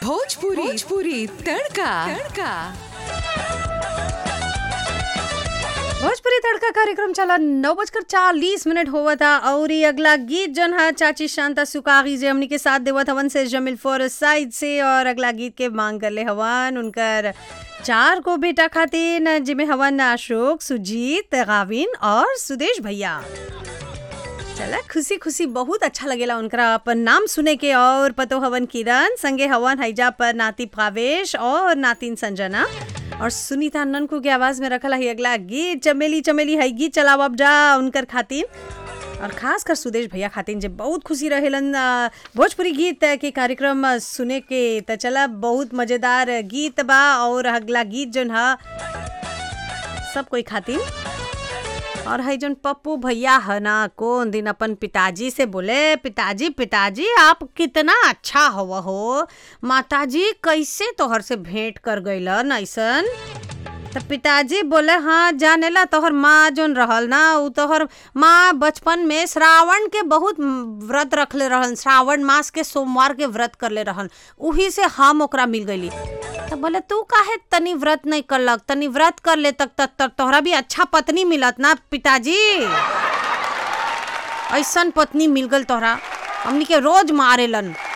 भोजपुरी भोजपुरी तड़का तड़का भोजपुरी तड़का कार्यक्रम चला नौ बजकर चालीस मिनट हुआ था और ये अगला गीत जन है चाची शांता सुकागी जे हमनी के साथ देवत हवन से जमिल फोर साइड से और अगला गीत के मांग कर ले हवन उनकर चार को बेटा खातिर जिमे हवन अशोक सुजीत गाविन और सुदेश भैया चला खुशी खुशी बहुत अच्छा लगेला उनका अपन नाम सुने के और पतो हवन किरण संगे हवन हैजा पर नाती भावेश और नातिन संजना और सुनीता ननकू के आवाज में रखल है अगला गीत चमेली चमेली है गीत चलाव अब जा उनकर खातिर और खास कर सुदेश भैया खातिर जे बहुत खुशी रहेलन आ, भोजपुरी गीत के कार्यक्रम आ, सुने के त चला बहुत मजेदार गीत बा और अगला गीत जन है सब कोई खातिर और है जन पप्पू भैया है ना कौन दिन अपन पिताजी से बोले पिताजी पिताजी आप कितना अच्छा हवा हो माताजी कैसे तोहर से भेंट कर गईलन ऐसन तो पिताजी बोले हाँ जानेला तोहर माँ जोन रहल ना उ तोहर माँ बचपन में श्रावण के बहुत व्रत रखले रहन श्रावण मास के सोमवार के व्रत करले रहन उही से हम ओकरा मिल गईली तो बोले तू काहे तनी व्रत नहीं करलक तनी व्रत कर ले तक तक तक तोहरा भी अच्छा पत्नी मिलत ना पिताजी ऐसन पत्नी मिल गल तोहरा हमनी के रोज मारेलन